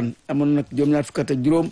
Njaasaan amoon nag juróom-ñaar fukk ak juróom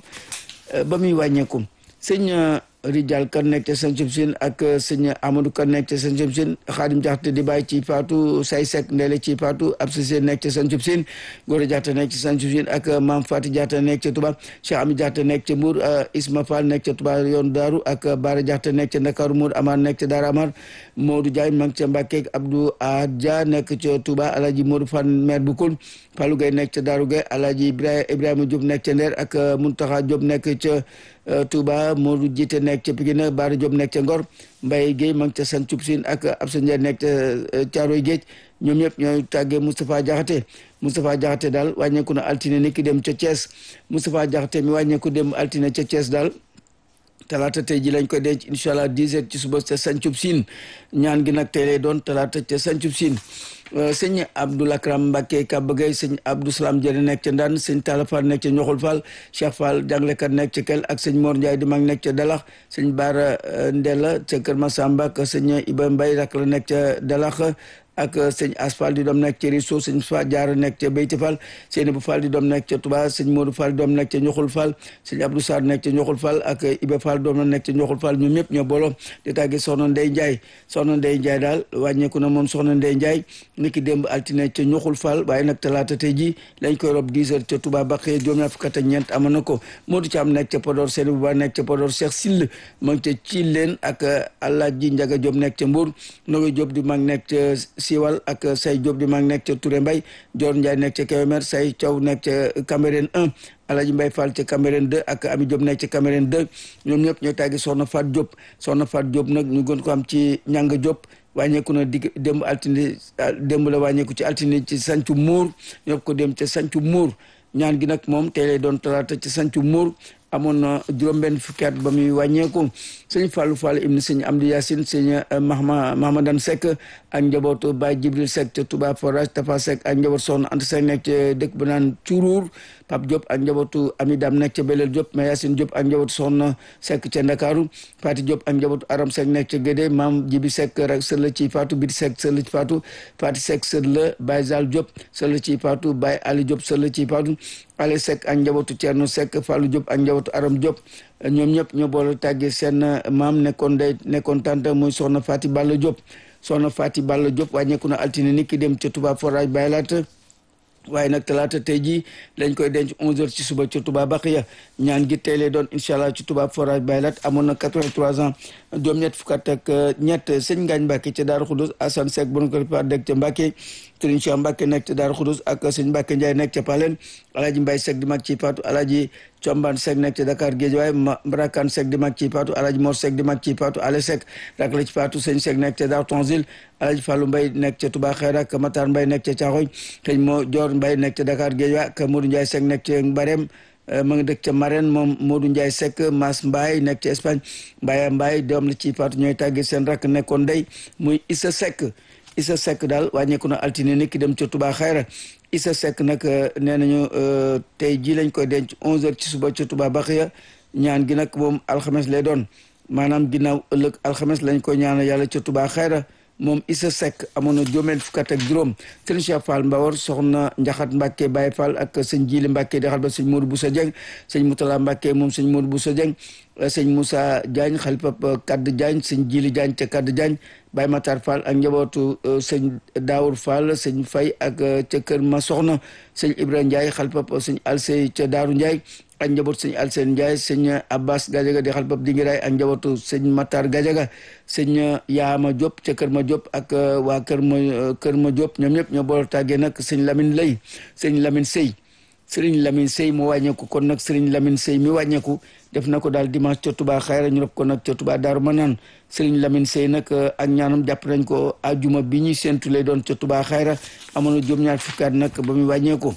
ba muy wàññeeku sëñ Rijal kan nekk ca Santhiou Sine ak sëñ Amadou kan nekk ca Santhiou Sine Xaadim Jaxate di bàyyi ci Faatu say sek ndeele ci Faatu ab sise nekk ca Santhiou Sine Góora Jaxate nekk ca Santhiou Sine ak Maam Fati Jaxate nekk ca Touba Cheikh Ami Jaxate nekk ca Mbour Isma Fall nekk ca Touba yoon Daaru ak Baara Jaxate nekk ca Ndakaaru Mour Amar nekk ca Daara Amar Modou Diagne ma ngi ca Mbàkke Abdou Adja nekk ca Touba Alaaji Modou Fan maire bu Koul Fallou Gueye nekk ca Daaru Gueye Alaaji Ibrahima Diop nekk ca Ndeer ak Muntaxa Diop nekk ca Touba Modou Jiite nekk ca Pikine Baara Diop nekk ca Ngor Mbaye Guèye ma ngi ca Santhiou Sine ak Absa Ndiaye nekk ca Caaroy Géej ñoom ñëpp ñooy tàggee Moustapha Diakhaté Moustapha Diakhaté daal wàññeeku na altine ni ki dem ca Thiès Moustapha Diakhaté mi wàññeeku dem altine ca Thiès daal talaata tey ji lañ koy denc incha allah 10 heures ci suba ca Santhiou Sine ñaan gi nag tey lay doon talaata ca Santhiou Sine sëñ Abdoul Akram Mbacke Kaba Gueye sëñ Abdou Salam Dieng nekk ca Ndane sëñ Talla Fall nekk ca Ñoxul Fall Cheikh Fall jàngalekat nekk ca Kel ak sëñ Mor Ndiaye di mag nekk ca Dalax sëñ Baara Ndella ca Kër Massamba ak sëñ Iba Mbaye rak la nekk ca Dalax ak sëñ Asfal di doom nekk ca Riso sëñ Fa Jaara nekk ca Beyti Fall sëñ bu Fall di doom nekk ca Touba sëñ Modou Fall di doom nekk ca Ñoxul Fall sëñ Abdou Sarr nekk ca Ñoxul Fall ak Iba Fall doom la nekk ca Ñoxul Fall ñoom ñëpp ñoo booloo di tàgge soxna Ndey Ndiaye soxna Ndey Ndiaye daal wàññeeku na moom soxna Ndey Ndiaye ni ki démb altine ca Ñoxul Fall waaye nag talaata tey ji lañ koy rob 10 heures ca Touba Bakhye juróom-ñaar fukk ak ñeent amoon na ko Modou Thiam nekk ca Podor seen bu baax nekk ca Podor Cheikh Sill ma ngi ca Thilen ak Alaaji Njaga Diop nekk ca Mbour Nogoy Diop di mag nekk ca Siwal ak say Diop di mag nekk ca Touré Mbay Dior Ndiaye nekk ca Kébémer say Thiaw nekk ca Cambérène 1 Alaji Mbay Fall ca Cambérène 2 ak Ami Diop nekk ca Cambérène 2 ñoom ñëpp ñoo tàggi Soxna Fat Diop Soxna Fat Diop nag ñu gën ko am ci ñanga Diop wàññeeku na digg démb altine démb la wàññeeku ci altine ci Sancu Muur ñëpp ko dem ca Sancu Muur ñaan gi nag moom tey lay doon talaata ci Sancu Muur amoon na juróom-benn fukki at ba muy wàññeeku sëñ Fallou Fall ibn sëñ Amdi Yacine sëñ Mahma Mahamadan Seck ak njabootu Baye Jibril Seck ca Touba Forage Tafa Seck ak njaboot Soxna Anta Seck nekk ca dëkk ba naan Curuur Pape Diop ak njabootu Ami Dam nekk ca Belel Diop mais Yacine Diop ak njabootu Soxna Seck ca Ndakaaru Fati Diop ak njabootu Aram Seck nekk ca Gédé Maam Jibi Seck rek sër la ci Fatou Biti Seck sër la ci Fatou Fati Seck sër la Baye Zal Diop sër la ci Fatou Baye Ali Diop sër la ci Fatou Ale Seck ak njabootu Thierno Seck Fallou Diop ak njabootu Aram Diop ñoom ñëpp ñoo boole tàggee seen maam nekkoon day nekkoon tante muy soxna Fati Balla Diop soxna Fati Balla Diop wàññeeku na altine ni ki dem ca Touba Forage Baye laata waaye nag talaata tey jii lañ koy denc 11h ci suba ci Touba Baxiya ñaan gi tey lay doon incha allah ci Touba Forage Baye laat amoon na 83 ans juróom-ñett fukk ak ñett sëñ Ngañ Mbacke ca Daaru Xudus Assane Seck bon ko pa dëkk ca Mbacke Serigne Cheikh Mbacke nekk ca Daaru Xudus ak sëñ Mbacke Ndiaye nekk ca Palen Alaaji Mbaye Seck di mag ci Fatou Alaaji Combaan Seck nekk ca Dakar Guédiawaye Mbarakan Seck di mag ci Fatou Alaaji Mor Seck di mag ci Fatou Ale Seck rak la ci Fatou sëñ Seck nekk ca Daaru Tonzil Alaaji Fallou Mbaye nekk ca Touba Xeyra ak Matar Mbaye nekk ca Caaxoy sëñ moo Dior Mbaye nekk ca Dakar Guédiawaye ak Modou Ndiaye Seck nekk ca Mbarem ma nga dëkk ca Marène moom Modou Ndiaye Seck Mas Mbaye nekk ca Espagne Mbaye Mbaye doom la ci Fatou ñooy tàgge seen rakk nekkoon ndey muy Issa Seck Issa Seck daal wàññeeku na altine ni ki dem ca Touba Xayra Issa Seck nag nee nañu tey jii lañ koy denc 11h ci suba ca Touba Baxiya ñaan gi nag moom alxames lay doon maanaam ginnaaw ëllëg alxames lañ koy ñaanal yàlla ca Touba Xayra moom Issa Seck amoon na juróom fukk ak juróom sëñ Cheikh Fall Mbawar soxna Njaxat Mbacke Baye Fall ak sëñ Jili Mbacke di xal ba sëñ Modou Boussa Dieng sëñ Moutala Mbacke moom sëñ Modou Boussa Dieng sëñ Moussa Diagne xalifa Kadd Diagne sëñ Jili Diagne ca Kadd Diagne Baye Matar Fall ak njabootu sëñ Daour Fall sëñ Fay ak ca kër ma soxna sëñ Ibrahima Ndiaye xalifa sëñ Alsey ca Daaru Ndiaye ak njabootu sëñ Alseen Ndiaye sëñ Abbas Gadiaga di xalifa Dingiraay ak njabootu sëñ Matar Gadiaga sëñ Yaama Diop ca kër ma Diop ak waa kër ma kër ma Diop ñoom ñëpp ñoo boole tàggee nag sëñ Lamine Lay sëñ Lamine Sey sëriñ Lamine Sey mu wàññeeku kon nag sëriñ Lamine Sey mi wàññeeku def na ko daal dimanche ca Touba Xayra ñu rob ko nag ca Touba Daaru Manaan sëriñ Lamine Sey nag ak ñaanam jàpp nañ ko ajuma bi ñuy séntu lay doon ca Touba Xayra amoon na juróom-ñaar fukki at nag ba muy wàññeeku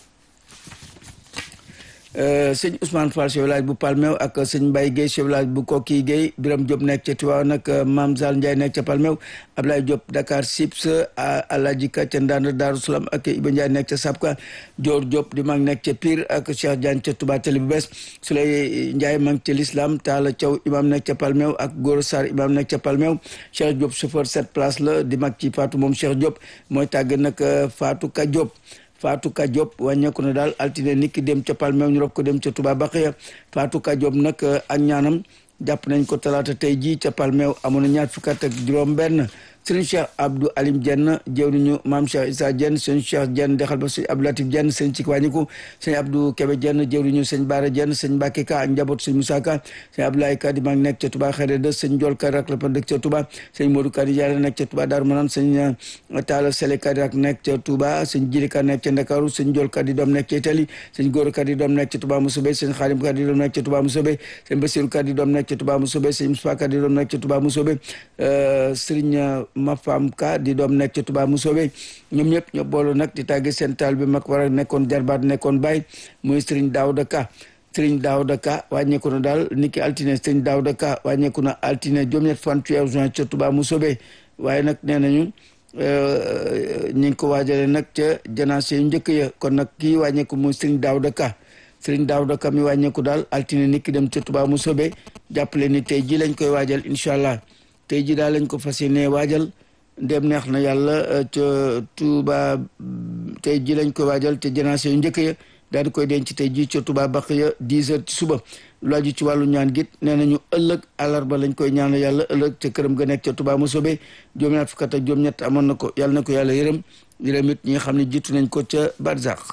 sëñ Ousmane Fall chef village bu Palmew ak sëñ Mbaye Guèye chef village bu Koki Guèye Biram Diop nekk ca Tiwaawan nag Mame Zal Ndiaye nekk ca Palmew Ablaye Diop Dakar Sips Alaji Ka ca Ndande Daaru Salaam ak Iba Ndiaye nekk ca Sapka Dior Diop di mag nekk ca Pire ak Cheikh Diagne ca Touba Télé bu bees Souley Ndiaye mag ca l'Islam Talla Thiaw imam nekk ca Palmew ak Goro Sarr imam nekk ca Palmew Cheikh Diop chauffeur sept place la di mag ci Fatou moom Cheikh Diop mooy tàgg nag Fatou Ka Diop Fatou Ka Diop wàññeeku na daal altine niki dem ca Palmeew ñu rob ko dem ca Touba Baxiya Fatou Ka Diop nag ak ñaanam jàpp nañ ko talaata tey jii ca Palmeew amoon na ñaar fukki at ak juróom benn sëriñ Cheikh Abdou Alim Dieng jëwriñu maam Cheikh Issa Dieng sëñ Cheikh Dieng dexal ba sëñ Abdou Latif Dieng sëñ ci wàññiku sëñ Abdou Kébé Dieng jëwriñu sëñ Baara Dieng sëñ Mbacke Ka ak njaboot sëñ Moussa Ka sëñ Abdoulaye Ka di mag nekk ca Touba xere de sëñ Ndiol Ka rak la pa dëkk ca Touba sëñ Modou Ka di jaare nekk ca Touba Darou Manane sëñ Talla Sele Ka di rak nekk ca Touba sëñ Jili Ka nekk ca Ndakaaru sëñ Ndiol Ka di doom nekk ca Italie sëñ Goro Ka di doom nekk ca Touba Mousobe sëñ Xaalim Ka di doom nekk ca Touba Mousobe sëñ Bassirou Ka di doom nekk ca Touba Mousobe sëñ Moussa Ka di doom nekk ca Touba Mousobe sëriñ Mafam Ka di doom nekk ca Touba Mousobe ñoom ñëpp ñoo boolu nag di tàgge seen taal bi mag war a nekkoon jarbaat nekkoon baay muy sëriñ Daouda Ka sëriñ Daouda Ka wàññeeku na daal niki altine sëriñ Daouda Ka wàññeeku na altine juróom-ñett fan ci juin ca Touba Mousobe waaye nag nee nañu ñi ngi ko waajale nag ca janaase yu njëkk ya kon nag kii wàññeeku muy sëriñ Daouda Ka sëriñ Daouda Ka mi wàññeeku daal altine niki dem ca Touba Mousobe jàppale ni tey ji lañ koy waajal incha allah tey ji daal lañ ko fas yéene waajal ndem neex na yàlla ca Touba tey ji lañ koy waajal te janaase yu njëkk ya daal di koy denc tey ji ca Touba Baxiya 10 heures ci suba lu aju ci wàllu ñaan git nee nañu ëllëg àllarba lañ koy ñaan yàlla ëllëg ca këram ga nekk ca Touba Mousobe juróom-ñaar fukk ak juróom-ñett amoon na ko yàlla na ko yàlla yërëm yërëm it ñi nga xam ne jiitu nañ ko ca Barzak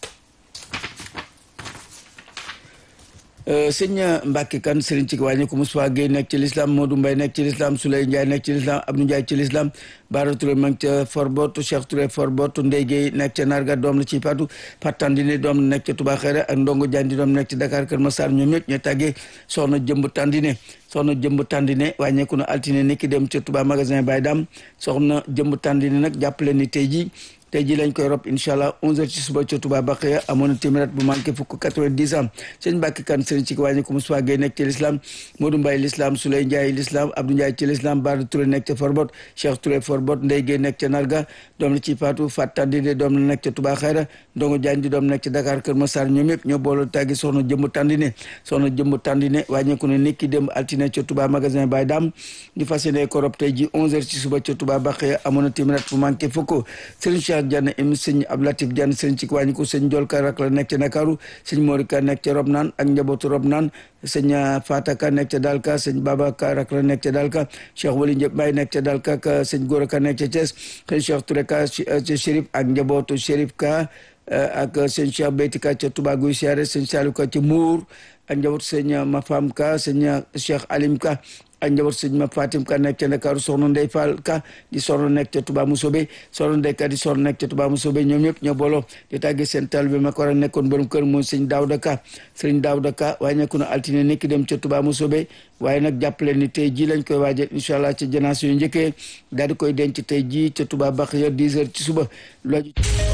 sëñ Mbacke kan sëriñ ci wàññi ko Moussa Gueye nekk ci l'islam Modou Mbaye nekk ci l'islam Souley Ndiaye nekk ci l'islam Abdou Ndiaye ci l'islam Bara Touré ma ngi ca Forbot Cheikh Touré Forbot Ndeye Gueye nekk ca Narga doom la ci Fatou Patandine doom la nekk ca Touba Xere ak Ndongo Diandi doom nekk ci Dakar Kër Massar ñoom ñëpp ñoo tàggee soxna jëmb Tandine soxna jëmb Tandine wàññeeku na altine ni ki dem ca Touba magasin Baye Dam soxna jëmb Tandine nag jàppale ni tey jii tey ji lañ koy rob incha allah 11h ci suba ca Touba Baqiya amoon na téeméer bu manqué fukk 90 ans sëñ Mbàkke kan sëriñ ci wàññi ko Moussa Gueye nekk ci l'islam Modou Mbaye l'islam Souley Ndiaye l'islam Abdou Ndiaye ci l'islam Bara Touré nekk ca Forbot Cheikh Touré Forbot Ndeye Gueye nekk ca Narga doom la ci Fatou Fat Tandine doom la nekk ca Touba Xayra Ndongo Diagne di doom nekk ca Dakar Kër Massar ñoom yëpp ñoo booloo tàggi soxna jëmb Tandine soxna jëmb Tandine wàññeeku ne nit ki dem altine ca Touba magasin Baye Dam di fas yéene ko rob tey ji 11h ci suba ca Touba Baqiya amoon na téeméer bu manqué fukk sëriñ Cheikh Diagne sëñ Abdou Latif Diagne sëñ ci wàññi ko sëñ Ndiol Ka rak la nekk ca Ndakaaru sëñ Mori Ka nekk ca Rob naan ak njabootu Rob naan sëñ Fata Ka nekk ca Dalka sëñ Baba Ka rak la nekk ca Dalka Cheikh Wali Ndiaye Mbaye nekk ca Dalka ak sëñ Gora Ka nekk ca Thiès sëñ Cheikh Touré Ka ca Chérif ak njabootu Chérif Ka ak sëñ Cheikh Beyti Ka ca Touba Guy Siyaare sëñ Saliou Ka ca Mour ak njabootu sëñ Mafam Ka sëñ Cheikh Alim Ka ak njaboot sëñ ma Fatim Ka nekk ca Ndakaaru soxna Ndey Fall Ka di soxna nekk ca Touba Mousobe soxna Ndey Ka di soxna nekk ca Touba Mousobe ñoom ñëpp ñoo booloo di tàggee seen tal bi ma ko war a nekkoon borom kër mooy sëñ Daouda Ka sëñ Daouda Ka waaye nekku na altine ni ki dem ca Touba Mousobe waaye nag jàppale ni tey ji lañ koy waajal incha allah ci janaas yu njëkkee daal di koy denc tey ji ca Touba Baxiya 10 heures ci suba